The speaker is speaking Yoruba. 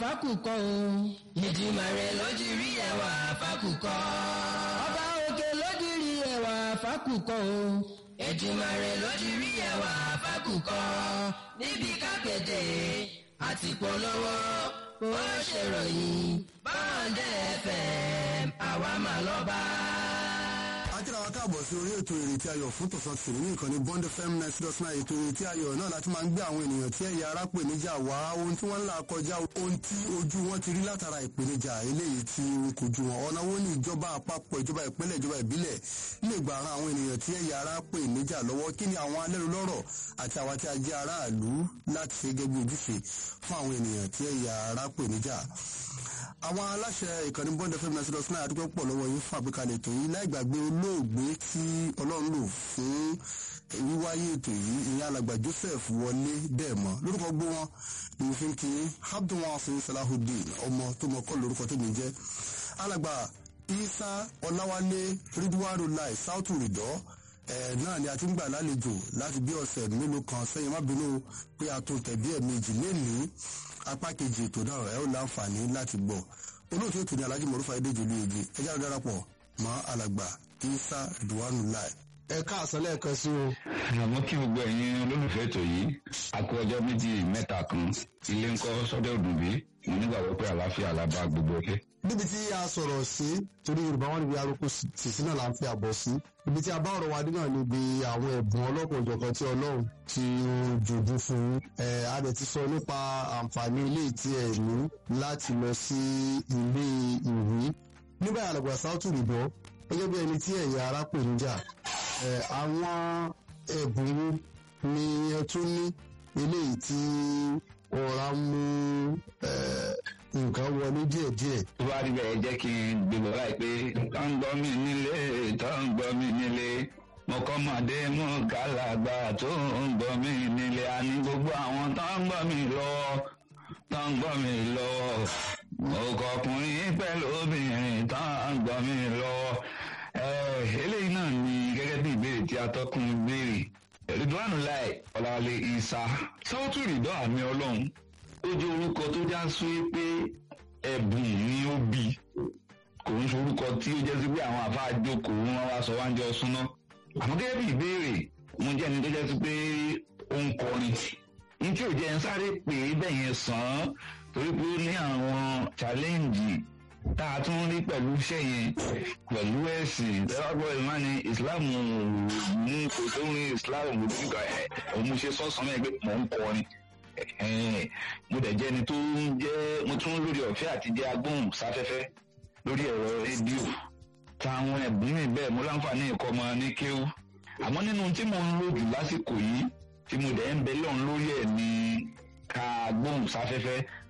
fákùkọ o. Èdùmàrè lójú rí ẹwà fákùkọ. ọba òkè lójú rí ẹwà fákùkọ o. Èdùmàrè lójú rí ẹwà fákùkọ. níbi kápẹ́tẹ̀ àti polówó ó ṣèròyìn bọ́ọ̀dẹ̀ FM àwa mà lọ́ba. akíra wa káàbọ̀ sí orí ètò ìrètí ayọ̀ fún tọ̀sán tòní ní ìkànnì bond fm nine dot nine ètò ìrètí ayọ̀ náà láti máa ń gbé àwọn ènìyàn tí ẹ̀yà ara pè níjà wá ohun tí wọ́n ń là kọjá ohun tí ojú wọn ti rí látara ìpèníjà eléyìí tí ń kojú wọn ọ̀nà wo ni ìjọba àpapọ̀ ìjọba ìpínlẹ̀ ìjọba ìbílẹ̀ lè gba ran àwọn ènìyàn tí ẹ̀yà ara pè níjà lọ́wọ́ kí ni àwọn alẹ́rulọ́rọ̀ àti àwa tí a jẹ́ aráàlú láti ṣe gẹ́gẹ́ bí ojúṣe fún àwọn ènìyàn tí ẹ̀yà ara pè níjà àwọn aláṣẹ ìkànnì bond fm náà sílọ sinai àdúgbò pọ̀ lọ́wọ́ yín fún àgbékalẹ̀ ètò yìí láì gbàgbé olóògbé tí ọlọ́run lò fún wíwáyé ètò yìí ìyẹn alàgbà joseph wọlé dẹ́ẹ̀mọ́ lórúkọ gbó wọn ni mo fi ń kí abdulwasin salahudeen ọmọ tó mọ kọ́ lórúkọ tó mi jẹ́ alàgbà isa ọláwálé ridwanulai sautu ridọ́ ẹ̀ náà ni a ti ń gbà lálejò láti bí ọ̀sẹ̀ mélòó kan sẹ́yìn má bínú pé a tún tẹ̀ bí ẹ̀ẹ̀mejì lénìí apá kejì ètò náà ẹ ó láǹfààní láti gbọ́ olóòtú ètò ní alhaji mọ̀rúfà edéjìlú ege ẹjá ló darapọ̀ mọ́ alàgbà isa duwanulai. ẹ káàsán lẹ́ẹ̀kan sí o. àmọ́ kí gbogbo ẹ̀yin olólùfẹ́ ètò yìí a kú ọjọ́ méjì mẹ́ta kan ilé ńkọ́ sọ́dọ̀ òdùnbí mo nígbàgbọ́ pé àlàáfíà la bá gbogbo ọkẹ́. níbi tí a sọ̀rọ̀ sí torí yorùbá wọn níbi arúgbó sísí náà là ń fi àbọ̀ sí ibi tí a bá ọ̀rọ̀ wa dé náà níbi àwọn ẹ̀bùn ọlọ́pàá òjọ̀kan tí ọlọ́run ti jòjú fún ẹ̀ a dẹ̀ ti sọ nípa àǹfààní ilé tí ẹ̀ ní láti lọ sí ilé ìwé nígbà àlàgbà sáútù rìbọ gẹ́gẹ́ bí ẹni tí ẹ̀yà ara pè níjà ẹ̀ àwọn ẹ̀bùn ni ẹ tún ní eléyìí tí ọ̀rá mú nǹkan wọlé díẹ̀díẹ̀. tó bá rí bẹ́ẹ̀ jẹ́ kí n gbèrò láìpẹ́ tó ń gbọ́ mi nílé tó ń gbọ́ mi nílé mọ̀kọ́mọdé mú kálàgbà tó ń gbọ́ mi nílé àní gbogbo àwọn tó ń gbọ́ mi lọ́wọ́ tó ń gbọ́ mi lọ́wọ́ ọkọ̀ọkùnrin pẹ̀lú obìnrin tó ń gbọ́ mi lọ́wọ́ eléyìí náà ni gẹ́gẹ́ bí ìbéèrè tí atọ́kùn béèrè ridwan lai ọ̀làwálé isa sáwọ́tù rìdọ́ àmì ọlọ́run ó jẹ́ orúkọ tó já sí pé ẹ̀bùn ni ó bí kò ń sorúkọ tí ó jẹ́ sí pé àwọn àfa àjókòó wọn wá sọ wáńjọ súná àmọ́ gẹ́gẹ́ bí ìbéèrè mo jẹ́ ẹni tó jẹ́ sí pé ó ń kọrin ní tí ò jẹ́ ń sáré pé bẹ́ẹ̀ yẹn sàn án torí pé ó ní àwọn challenge tá a tún rí pẹ̀lú iṣẹ́ yẹn pẹ̀lú ẹ̀sìn tẹ́wọ́gbọ́ ìmá ni islam mú kò tó rí islam mú nígbà ẹ̀ òun mo ṣe sọ́sàn náà pé mò ń kọrin mo dẹ̀ jẹ́ ẹni tó ń jẹ́ mo tún lórí ọ̀fẹ́ àti jẹ́ agbóhùn sáfẹ́fẹ́ lórí ẹ̀rọ rédíò táwọn ẹ̀bùn mi bẹ́ẹ̀ mo láǹfààní ẹ̀kọ́ ọmọ ní kéwú àmọ́ nínú tí mo ń lò jù lásìkò yìí tí mo dẹ̀ ń bẹ lọ́run lórí ẹ̀ ní ká gbóhùn sáfẹ́fẹ́